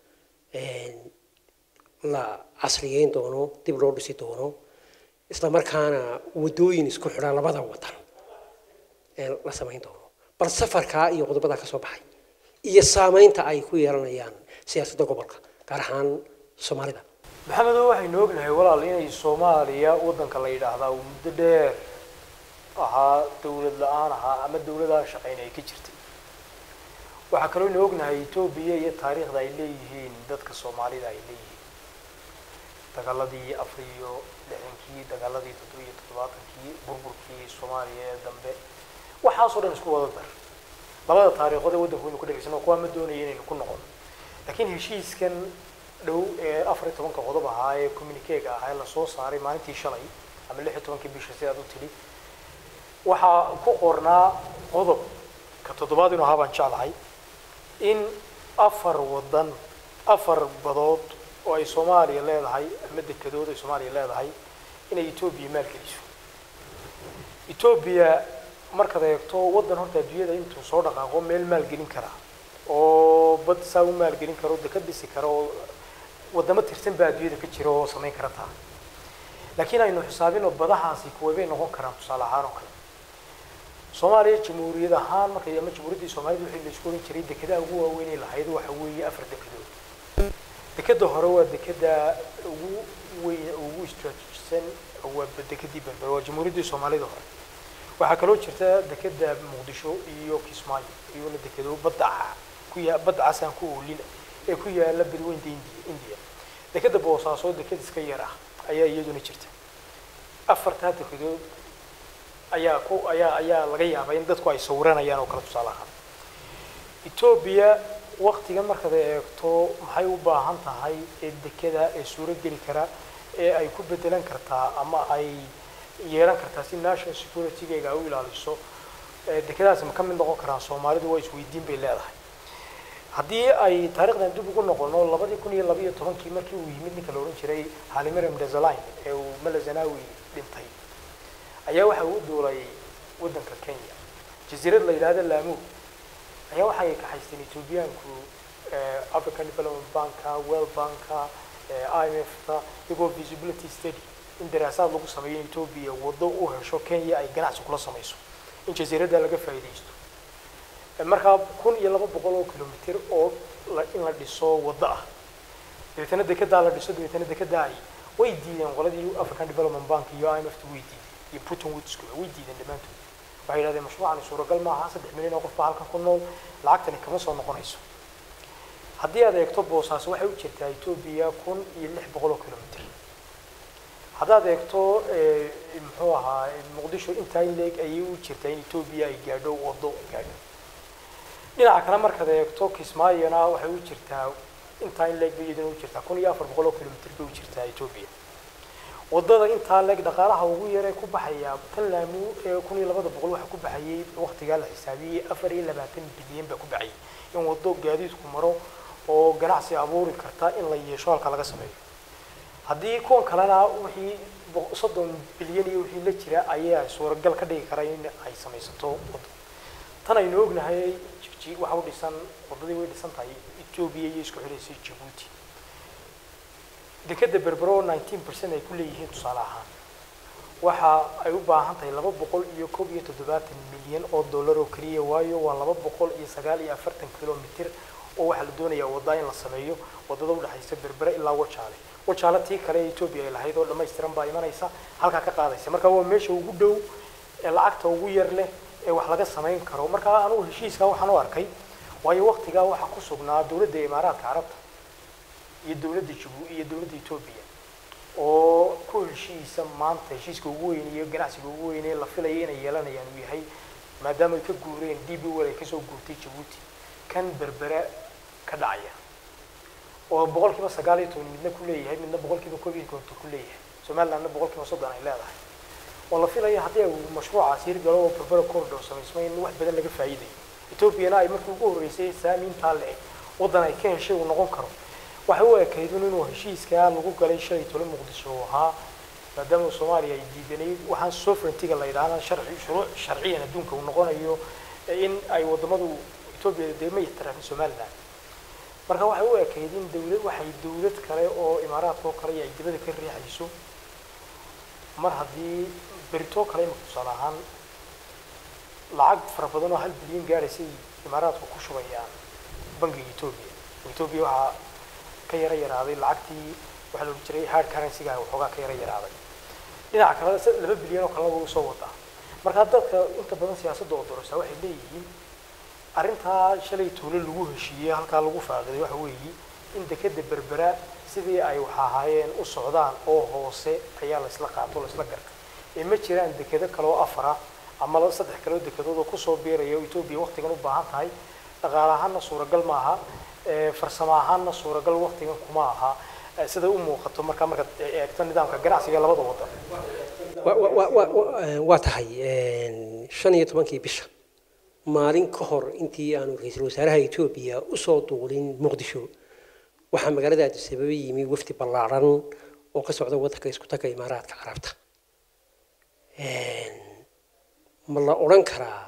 la casriyeyn doono dib loo dhisi doono isla markaana wadooyin isku xidha labada wadan ee la samayn doono bal safarkaa iyo qodobadaa ka soo baxay iyo saamaynta ay ku yeelanayaan siyaasadda gobolka gaar ahaan soomaalida
maxamedo waxaynu ognahay walaal inay soomaaliya waddanka la yidhaahdaa uu muddo dheer ahaa dawlad la-aan ahaa ama dawladaha shaqayn ay ka jirtay waxaa kaloo inu ognahay etoobiya iyo taariikhda ay leeyihiin dadka soomaalida ay leeyihiin dagaaladii afar iyo lixdankii dagaaladii toddoba iyo toddobaatankii burburkii soomaaliya ee dambe waxaasoo dhan isku wada dar labada taariikhood ee waddanku inu ku dhegeysan kuwaa ma doonaya inaynu ku noqon laakiin heshiiskan dhow ee afar iyo tobanka qodob ahaa ee communiquega ahaa ee lasoo saaray maalintii shalay ama lix iyo tobankii bisha sidaad u tidhi waxaa ku qornaa qodob ka toddobaad inuu ahaa baan jeclahay in afar wadan afar badood oo ay soomaaliya leedahay ama dekedood ay soomaaliya leedahay inay etoobiya maalgeliso etoobiya markaad eegto waddan horta adduunyada intuu soo dhaqaaqo meel maalgelin karaa oo bad saa u maalgelin karo deka dhisi kara oo wadamo tirsan baa adduunyada ka jira oo samayn kara taa laakiin aynu xisaabino badahaasi kuway bay noqon karaan tusaale ahaan oo kale soomaaliya jamhuuriyad ahaan markay ama jamhuuriyaddii soomaalida wixii la isku oran jiray dekedaha ugu waaweynay lahayd waxa weeye afar dekedood dekeda hore waa dekeda ugu weyn ugu istraajijisan waa dekedii berber waa jamhuuriyaddii soomaalida hore waxaa kaloo jirta dekeda muqdisho iyo kismaayo iyona dekedo badda ku ya badda casaan ku oolina ee ku yaala badweynta india india dekeda boosaaso deked iska yar ah ayaa iyaduna jirta afartaa dekedood ayaa ku ayaa ayaa laga yaabaa in dadku ay sawiranayaan oo kale tusaale ahaan etoobiya waktigan markaad eegto maxay u baahan tahay ee dekeda ee suuro geli kara ee ay ku bedelan kartaa ama ay yeelan kartaa si national security-ga ay u ilaaliso dekedaasi ma ka mid noqon karaan soomaalidu waa isweydiin bay leedahay haddii ay taarikhdan dib ugu noqono labadii kun iyo labaiyo tobankii markii uu yimid ninka la odhan jiray halimaram desaline ee uu malazanawi dhintay ayaa waxa uu duulay waddanka kenya jasiirad la yidhahda laamu ayaa waxay kaxaysteen ethoobiyaanku african development banka world banka i m f-ta iyagoo visibility study in daraasaad lagu sameeyo in etoobiya waddo u hesho kenya ay ganacsi kula samayso in jasiiradda laga faa'iidaysto markaa kun iyo laba boqol oo kilomitr oo in la dhiso waddo ah dabeetana dekedaa la dhiso dabeetana dekedaa ay way diideen qoladii african development bank iyo i m f ta way diideen iyo putin woodskuba way diideen dhammaantood waxay yidhahdeen mashruucani suuragal maaha saddex milyan oo qof baa halkan ku nool lacagtani kama soo noqonayso haddii aad eegto boosaaso waxay u jirtaa etoobiya kun iyo lix boqol oo kilomitr haddaad eegto muxuu ahaa muqdisho intaa in leeg ayay u jirtaa in etoobiya ay gaadho wado gaadho dhinaca kale markaad eegto kismaayona waxay u jirtaa intaa in leeg bay iyaduna u jirtaa kun iyo afar boqol oo kilomitr bay u jirtaa etoobiya wadada intaa leeg dhaqaalaha ugu yar ee ku baxaya tan laamu ee kun iyo labada boqol waxa ku baxayay waqtigaa la xisaabiyey afar iyo labaatan bilyan baa ku baxayay in wado gaadiidku maro oo ganacsi abuuri karta in la yeesho halka laga sameeyo haddii kuwan kalena wixii soddon bilyan iyo wixii la jira ayaa suuragal ka dhigi kara in ay samaysato wado tan aynu ognahay jigji waxa u dhisan wadadii way dhisan tahay etoobiya iyo isku xidhaysay jabuuti dekeda berbero nineteen percent ay ku leeyihiin tusaale ahaan waxa ay u baahan tahay laba boqol iyo koob iyo toddobaatan milyan oo dollar oo keliya waayo waa laba boqol iyo sagaal iyo afartan kilomitr oo waxaa la doonayaa wadda in la sameeyo wadada udhexaysa berbere ilaa wajaale wajaale tii kale ee etoobiya ay lahayd oo dhammaystiran baa imanaysa halkaa ka qaadaysa marka waa meesha ugu dhow ee lacagta ugu yar leh ee wax laga samayn karo marka anugu heshiiskaa waxaan u arkay waayo waqtigaa waxaa ku sugnaa dowladda imaaraadka carabta iyo dowladda jibu iyo dowladda etoobiya oo ku heshiisa maanta heshiiska ugu weyn iyo ganacsiga ugu weyn ee la filaya inay yeelanayaan uu yahay maadaama ay ka guureen d b wel ay kasoo guurtay jabuuti kan berbera ka dhacaya oo boqol kiiba sagaal iyo toban midna ku leeyahay midna boqol kiiba koob iyo konton ku leeyahay somalilandna boqol kiiba soddon ay leedahay oo la filaya haddii uu mashruucaas hirgalo oo berbera corridor samaysmo in wax badan laga faa'iidayo etoobiyana ay markii ugu horreysay saamiintaa le-eg waddan ay ka heshay uu noqon karo waxay u ekaydun inuu heshiiskaa lagu galay shalay tole muqdisho uu ahaa maadaama soomaaliya ay diidanayd waxaan sovereigntyga la yidhaahna sharci shuruuc sharciyan adduunka uu noqonayo in ay waddamadu etoobiya dee ma ixtiraafin somaliland marka waxay u ekayd in dawlad waxay dawlad kale oo imaaraadka oo kale ay dibada ka riixayso mar haddii beritoo kale imika tusaale ahaan lacag fara badan oo hal bilyan gaadhaysay imaaraadku ku shubayaan bangiga etoobiya etoobiya waxaa ka yaro yaraaday lacagtii waxaa la odhan jiray hard currency-ga waxoogaa ka yaro yaraaday dhinaca kale laba bilyan oo kalena way usoo wadaa marka dadka inta badan siyaasadda oo doraysaa waxay leeyihiin arrintaa shalay tuulo lagu heshiiyey halkaa lagu faaqiday waxa weeye in dekeda berbera sidii ay wax ahaayeen u socdaan oo hoose ayaa la isla qaato la isla gartay ee ma jiraan dekedo kale oo afara ama saddex kale oo dekedood oo kusoo biiraya oo etoobiya waqtigan u baahan tahay dhaqaale ahaanna suuragal ma aha farsamo ahaanna suuragal waqtigan kuma aha sida u muuqato markaa markaad eegto nidaamka ganacsiga labada wadan
waa tahay shan iyo tobankii bisha maalin ka hor intii aanu ra-iisul wasaaraha etoobiya usoo duulin muqdisho waxaa magaalada addis ababa yimi wafdi ballaaran oo ka socda waddanka isku taga imaaraadka carabta ma la odhan karaa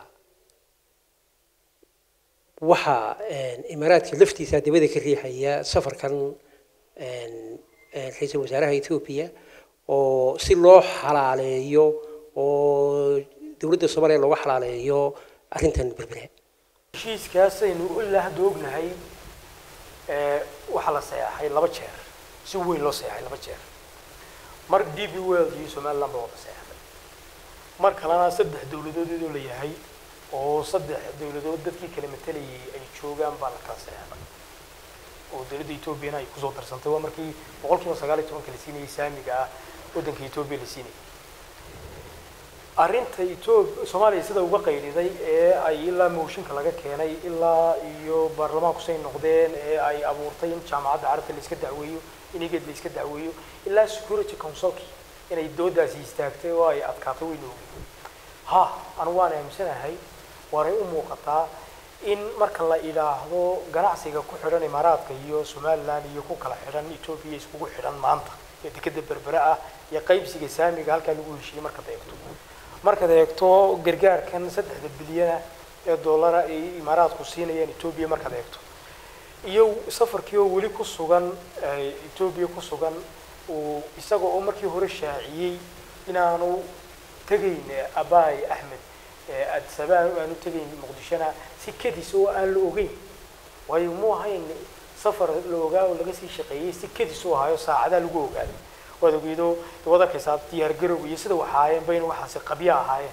waxaa imaaraadka laftiisa dibada ka riixaya safarkan ra-iisul wasaaraha etoobiya oo si loo xalaaleeyo oo dowladda soomaaliya looga xalaaleeyo arrintan berbere
heshiiskaas aynu ilaa hadda ognahay waxaa la saxeexay laba jeer si weyn loo saxeexay laba jeer mar d b world iyo somaliland baa wada saxeexday mar kalena saddex dowladood iyadoo la yahay oo saddex dowladood dadkii kala matalayay ay joogaan baa la kala saxeexday oo dowladda etoobiyana ay kusoo darsantay waa markii boqol kiiba sagaal iyo tobanka la siinayay saamiga ah waddanka etoobiya la siinayay arrinta etoob soomaaliya sida uga qayliday ee ay ilaa mooshinka laga keenay ilaa iyo baarlamaanku say noqdeen ee ay abuurtay in jaamacadda carabta la iska dacweeyo in iged la iska dacweeyo ilaa security councilki inay doodaasi istaagtay oo ay adkaatay wayna ogey ha anigu waan aaminsanahay waanay u muuqataa in marka la idhaahdo ganacsiga ku xidhan imaaraadka iyo somaliland iyo ku kala xidhan etoobiya iskugu xidhan maanta ee dekeda berbere ah iyo qaybsiga saamiga halkaa lagu heshiiyey markaad eegto markaad eegto gargaarkan saddexda bilyana ee dollara ay imaaraadku siinayaan etoobiya markaad eegto iyo safarkii oo weli ku sugan etoobiya ku sugan uu isaga oo markii hore shaaciyey inaanu tegayn abaay axmed adisabaan aanu tegayn muqdishona si kadis oo aan la ogeyn waayo mu ahayn safar la ogaa oo laga sii shaqeeyey si kadis u ahaayo saacadaa lagu ogaaday waad ogeydo waad arkaysaa diyaar garow iyo sida waxaayeen bayna waxaasi qabya ahaayeen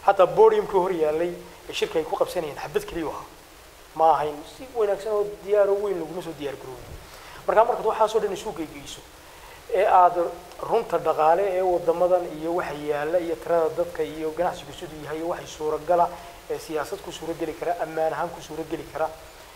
xataa bodiumkii hor yaalay ee shirka ay ku qabsanayeen xabad keliya ahaa ma ahayn si wanaagsan oo diyaar oo weyn laguma soo diyaar garoobin markaa markaad waxaasoo dhan isu geygeyso ee aada runta dhaqaale ee wadamadan iyo waxa yaala iyo tirada dadka iyo ganacsigu siduu yahay iyo waxay suuragala ee siyaasad ku suurageli kara ammaan ahaan ku suurageli kara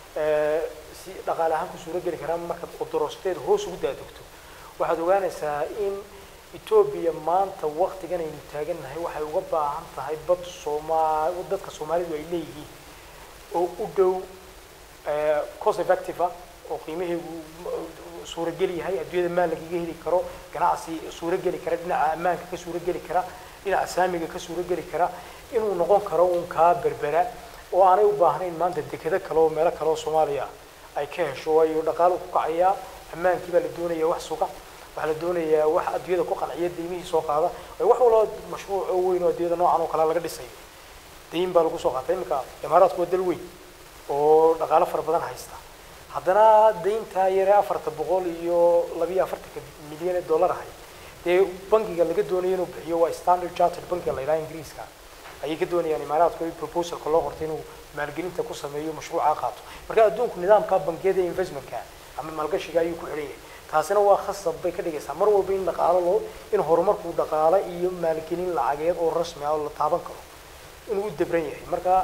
si dhaqaale ahaan ku suurageli kara markaad qodorosteed hoos ugu daadegto waxaad ogaanaysaa in etoobiya maanta waktigan aynu taagannahay waxay uga baahan tahay bad sooma dadka soomaalidu ay leeyihiin oo u dhow cost effective ah oo qiimaheegu suurageli yahay adduunyada maal lagaga heli karo ganacsi suurageli kara dhinaca ammaanka ka suurageli kara dhinaca saamiga ka suurageli kara inuu noqon karo uun kaa berbera oo aanay u baahnayn maanta dekado kale oo meelo kale oo soomaaliya ay ka hesho waayo dhaqaalu ku kacayaa ammaankii baa la doonaya wax suga waxaa la doonayaa wax adduunyada ku qanciya deymihii soo qaada wax walba mashruuc oo weyn oo adduunyada noocan oo kale laga dhisayo deyn baa lagu soo qaatay iminka imaaraadku waa dal weyn oo dhaqaalo fara badan haysta haddana deyntaa yare afarta boqol iyo labiyo afartanka milyan ee dollar ahay dee bankiga laga doonayo inuu bixiyo waa standard chartered bankiga la yidhaha ingiriiska ayay ka doonayaan imaaraadku in proposalka loo qortay inuu maalgelinta ku sameeyo mashruuca qaato marka adduunku nidaamka bangiyada investmentka ama maalgashiga ayuu ku xidhan yahay taasina waa khasab bay ka dhigaysaa mar walba in dhaqaalo loo in horumarku dhaqaale iyo maalgelin lacageed oo rasmi ah oo la taaban karo inuu u dabran yahay marka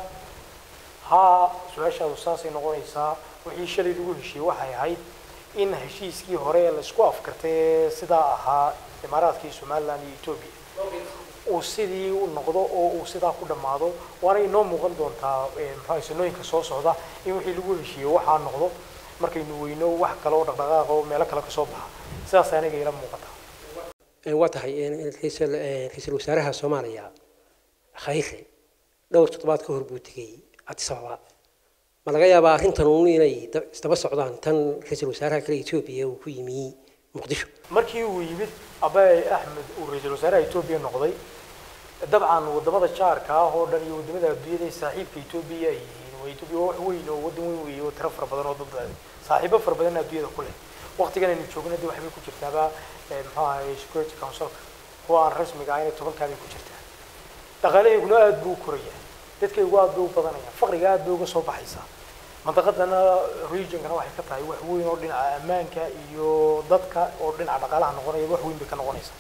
haa su-aashaadu saasay noqonaysaa wixii shalay lagu heshiiyey waxay ahayd in heshiiskii hore ee laisku afkartay ee sidaa ahaa imaaraadkii somaliland iyo etoobiya uu sidii u noqdo oo uu sidaa ku dhammaado waana inoo muuqan doontaa maxaa sanooyinka soo socda in wixii lagu heshiiyey waxaa noqdo markaynu weyno wax kale oo dhaqdhaqaaq oo meelo kale kasoo baxa sidaas aniga ila muuqata
waa tahay ra-iisul wasaaraha soomaaliya khayre dhowr toddobaad ka hor buu tegey addis ababa ma laga yaabaa arrintan uun inay isdaba socdaan tan ra-iisul wasaaraha kale etoobiya uu ku yimi muqdisho
markii uu yimid abay axmed uu ra-iisul wasaaraha etoobiya noqday dabcan wadamada jaarka ah oo dhan iyo wadamada adduunyada ee saaxiibka etoobiya ay yihiin waa etoobiya waa wax weyn oo wadan weyn weeye oo tiro fara badan oo dad saaxiibo fara badan adduunyada ku leh waqtigan aynu joogna dee waxbay ku jirtaaba muxuu ahaye security councilka kuwa aan rasmiga ahayn tobankaabay ku jirtaa dhaqaalaheyguna aada buu u koraya dadkaygu aada bay u badanayaan faqriga aada bay uga soo baxaysaa mantaqadana regionkana waxay ka tahay wax weyn oo dhinaca ammaanka iyo dadka oo dhinaca dhaqaalaha noqonaya wax weyn bay ka noqonaysaa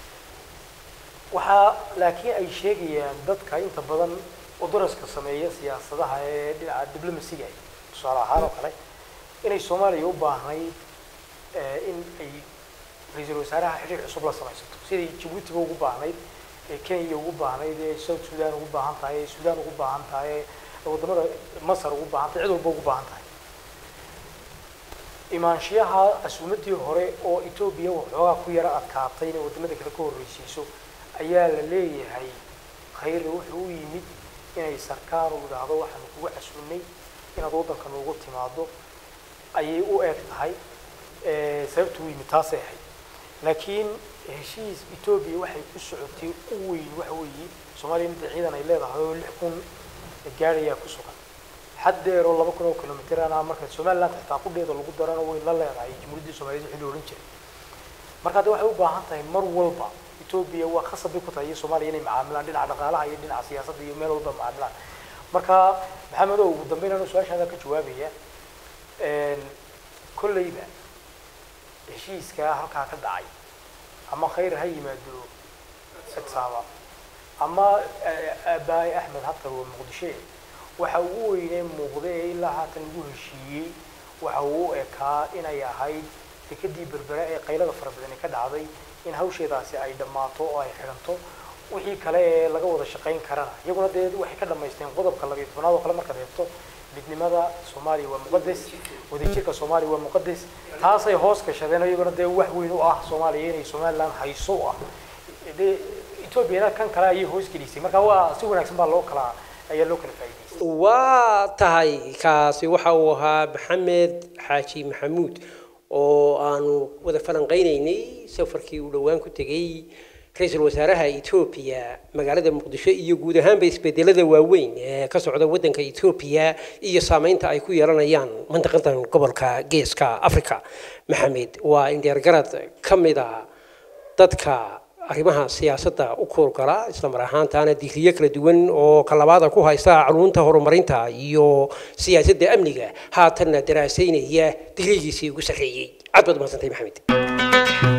waxaa laakiin ay sheegayaan dadka inta badan udaraska sameeya siyaasadaha ee dhinaca diblomasiga tusaale ahaan oo kale inay soomaaliya u baahnayd in ay ra-iisul wasaaraha xiriir cusub la samaysato siday jabuutiba ugu baahnayd ee kenya ugu baahnayd ee south sudan ugu baahan tahay ee sudan ugu baahan tahay ee wadamada masar ugu baahan tahay cid walba ugu baahan tahay imaanshiyaha casuumadii hore oo etoobiya waxoogaa ku yara adkaatay inay wadamada kale ka horreysiiso ayaa la leeyahay khayre wuxuu u yimid inay sarkaan u idhaahdo waxaanu kuga casuunay inaad waddanka noogu timaado ayay u eg tahay sababta u yimid taasay ahayd laakiin heshiis etoobiya waxay ku socotay u weyn waxa weeye soomaaliya inta ciidan ay leedahay oo lix kun gaarayaa ku sugan xad dheer oo laba kun oo kilomitr ana marka somaliland xitaa qudheeda lagu darana way la leedahay jamhuuriyaddii soomaaliyed wixii la odhan jiray marka hadda waxay u baahan tahay mar walba etoobiya waa khasab bay ku tahay iyo soomaaliya inay macaamilaan dhinaca dhaqaalaha iyo dhinaca siyaasadda iyo meel walba macaamilaan marka maxamed oo ugu dambeyn anuu su-aashaada ka jawaabaya kolleyba heshiiskaa halkaa ka dhacay ama khayr ha yimaado sagsaaba ama aabbaay axmed hatar waa muqdishe waxa ugu weynee muuqda ee ilaa haatan lagu heshiiyey waxa uu u ekaa inay ahayd dekadii berbera ee qaylada fara badani ka dhacday in hawsheedaasi ay dhammaato oo ay xidhanto wixii kale ee laga wada shaqayn karana iyaguna dee waxay ka dhammaysteen qodobka labiyo tobnaad oo kale markaad eegto midnimada soomaaliya waa muqadas wadajirka soomaaliya waa muqadas taasay hoos gashadeen iyaguna dee wax weyn u ah soomaaliya inay somaliland hayso u ah dee etoobiyana kan kale ayay hoos gelisay marka waa si wanaagsan baa loo kala ayaa loo kala faa'iidaystay
waa tahay kaasi waxa uu ahaa maxamed xaaji maxamuud oo aanu wada falanqaynaynay safarkii uu dhowaan ku tegey ra-iisul wasaaraha etoobiya magaalada muqdisho iyo guud ahaanba isbedelada waaweyn ee ka socda waddanka etoobiya iyo saameynta ay ku yeelanayaan mantaqadan gobolka geeska africa maxamed waa indheergarad ka mid a dadka arrimaha siyaasadda u koorgala isla mar ahaantaana digriyo kala duwan oo kalabaada ku haysta culunta horumarinta iyo siyaasadda amniga haatanna daraasaynaya digrigiisii ugu sarreeyey aad baad umahadsantay maxamed